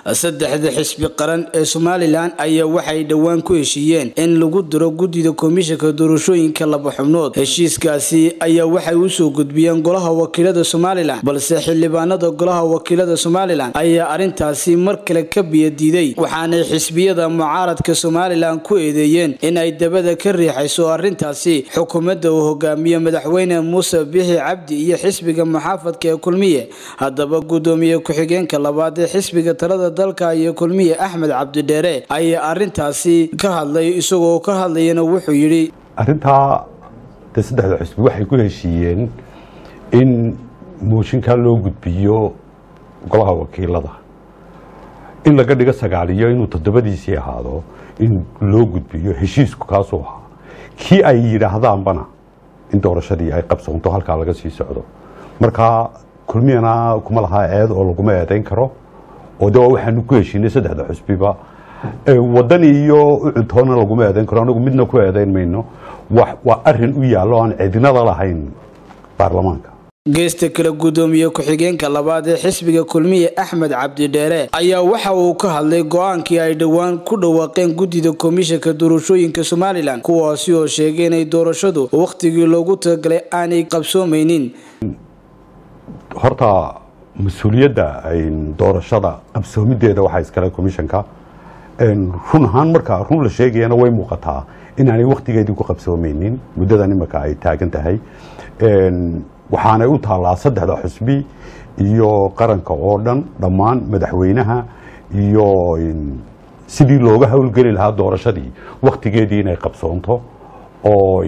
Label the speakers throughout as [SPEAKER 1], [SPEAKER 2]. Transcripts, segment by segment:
[SPEAKER 1] saddexda xisbi qaran ee somalilan ayaa waxay dhowaan ku heshiiyeen in lagu diro guddida komishanka doorashooyinka laba xubnood heshiiskaasi ayaa waxay usoo gudbiyeen golaha wakiilada somalilan balse xildhibaanada golaha wakiilada somalilan ayaa arrintaasi mar kale ka biyadiiday waxaanay xisbiyada mucaaradka somalilan ku eedeeyeen in ay dabada ka riixayso arrintaasi xukuumadda uu hogaamiye madaxweyne muuse bixi cabdi iyo xisbiga muxaafadka ee kulmiye haddaba guddoomiye ku-xigeenka labaad ee xisbiga talada dalka iyo kulmiye axmed cabdidheere ayaa arrintaasi ka hadlay isagoo ka hadlayana wuxuu yidhi
[SPEAKER 2] arrintaa de saddexda xusbi waxay ku heshiiyeen in mooshinkaa loo gudbiyo golaha wakiilada in laga dhigo sagaaliyo inuu toddobadiisii ahaado in loo gudbiyo heshiisku kaasuu ahaa kii ay yidhaahdaanbana in doorashadii ay qabsoonto halkaa laga sii socdo marka kulmiyana kuma lahaa eed oo laguma eedayn karo oo de waxaanu ku heshiinay saddexda xusbiba wadan iyo ucuntoona laguma eedayn karo anagu midna ku eedayn mayno waa arin u yaallo aan cidinada lahayn baarlamaanka
[SPEAKER 1] geesta kale guddoomiye ku-xigeenka labaad ee xisbiga kulmiye axmed cabdidheere ayaa waxa uu ka hadlay go-aankii ay dhowaan ku dhawaaqeen guddida komishanka doorashooyinka somalilan kuwaasi oo sheegay inay doorashadu wakhtigii loogu talagalay aanay qabsoomaynin
[SPEAKER 2] horta mas-uuliyadda doorashada qabsoomideeda waxaa iskale komishanka run ahaan markaa run la sheegayana way muuqataa inaanay wakhtigeedii ku qabsoomeynin muddadan imika ay taagan tahay waxaanay u taallaa saddexda xusbi iyo qaranka oo dhan dhammaan madaxweynaha iyo sidii looga howlgeli lahaa doorashadii wakhtigeedii inay qabsoonto oo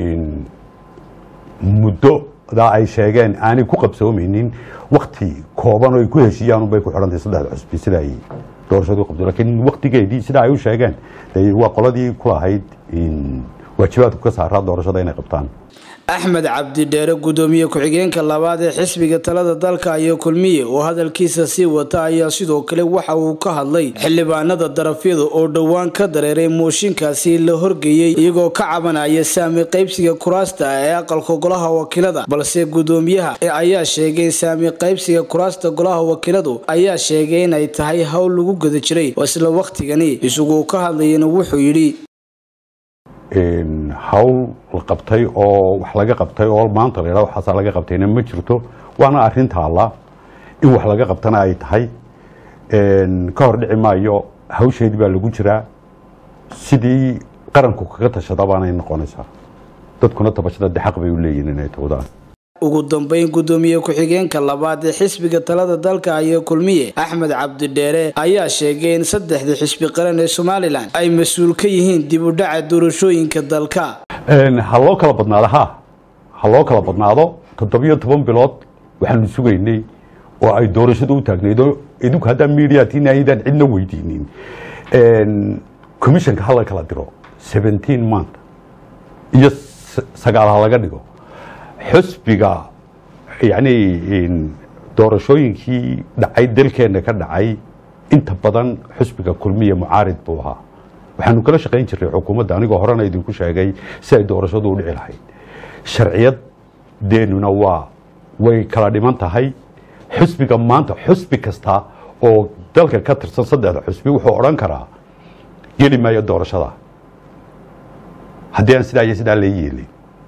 [SPEAKER 2] muddodaa ay sheegeen aanay ku qabsoomeynin wakhti kooban oo ay ku heshiiyaan unbay ku xidhantahay saddexda xusbi sida ay doorashadu qabto lakiin wakhtigeedii sida ay u sheegeen waa qoladii ku lahayd waajibaadku ka saaraa doorashada inay qabtaan
[SPEAKER 1] axmed cabdidheere guddoomiye ku-xigeenka labaad ee xisbiga talada dalka iyo kulmiye oo hadalkiisa sii wata ayaa sidoo kale waxa uu ka hadlay xildhibaanada darafyada oo dhowaan ka dareeray mooshinkaasi la horgeeyey iyagoo ka cabanaya saami qaybsiga kuraasta ee aqalka golaha wakiilada balse guddoomiyaha ayaa sheegay saami qaybsiga kuraasta golaha wakiiladu ayaa sheegay inay tahay howl lagu guda jiray isla wakhtigani isaguu ka hadlayana wuxuu yidhi
[SPEAKER 2] hawl la qabtay oo wax laga qabtay oo maanta la yidhahdo waxaasaa laga qabtayna ma jirto waana arrin taalla in wax laga qabtana ay tahay ka hor dhici maayo hawsheedii baa lagu jiraa sidii qaranku kaga tashada baanay noqonaysaa dadkuna tabashada de xaq bay u leeyihin inay tawdaan
[SPEAKER 1] ugu dambeyn guddoomiye ku-xigeenka labaad ee xisbiga talada dalka iyo kulmiye axmed cabdidheere ayaa sheegay in saddexda xisbi qaran ee somalilan ay mas-uul ka yihiin dib u dhaca doorashooyinka dalka
[SPEAKER 2] ha loo kala badnaado ha ha loo kala badnaado toddobiyo toban bilood waxaanu sugaynay oo ay doorashada u taagnaydo idinku haddaa mediatin aydaan cidna weydiinin commissionka ha la kala diro seventeen month iyo sagaal ha laga dhigo xusbiga yacni doorashooyinkii dhacay dalkeenna ka dhacay inta badan xusbiga kulmiya mucaarid buu ahaa waxaanu kala shaqayn jirnay xukuumadda anigoo horena idinku sheegay si ay doorashadu u dhici lahayd sharciyadeennuna waa way kala dhiman tahay xusbiga maanta xusbi kasta oo dalka ka tirsan saddexda xusbi wuxuu odhan karaa geli maayo doorashada haddii aan sidaa iyo sidaa la yeelin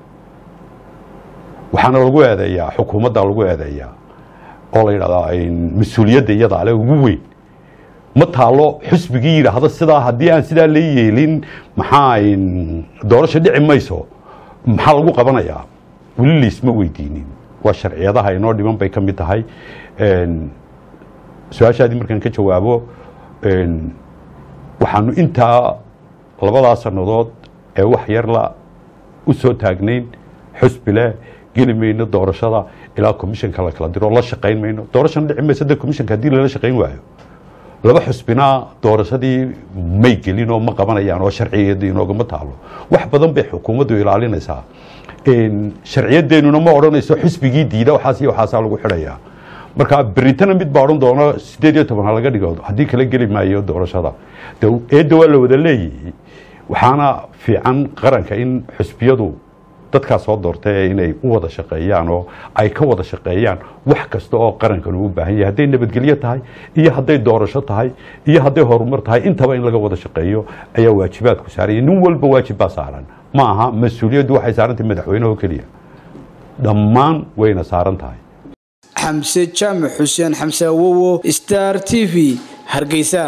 [SPEAKER 2] waxaana lagu eedeeyaa xukuumadda lagu eedeeyaa oo la yidhahdaa mas-uuliyadda iyada ale ugu weyn ma taalo xusbigii yidhaahdo sidaa haddii aan sidaa la yeelin maxaa doorasho dhici mayso maxaa lagu qabanayaa weli laisma weydiinin waa sharciyadaha inoo dhiman bay ka mid tahay su-aashaadii markaan ka jawaabo waxaanu intaa labadaa sannadood ee wax yarla u soo taagnayn xusbi leh geli mayno doorashada ilaa commishanka la kala diro la shaqayn mayno doorashana dhici mayso de commishanka haddii lala shaqayn waayo laba xusbina doorashadii may gelin oo ma qabanayaan oo sharcigeedu inoogama taalo wax badan bay xukuumaddu ilaalinaysaa sharciyadeennuna ma odhanayso xusbigii diida waxaas iyo waxaasaa lagu xidhayaa marka beritana mid baa odhan doono sideed iyo toban ha laga dhigo haddii kala geli maayo doorashada eedda waa la wada leeyihi waxaana fiican qaranka in xusbiyadu dadkaa soo doortay inay u wada shaqeeyaan oo ay ka wada shaqeeyaan wax kasta oo qarankan uu u baahan yahay hadday nabadgelyo tahay iyo hadday doorasho tahay iyo hadday horumar tahay intaba in laga wada shaqeeyo ayaa waajibaadku saaraya nin walba waajib baa saaran ma aha mas-uuliyaddu waxay saarantahay madaxweyne oo keliya dhammaan wayna saaran tahay
[SPEAKER 1] xamse jaamac xuseen xamse awowo star t v hargeysa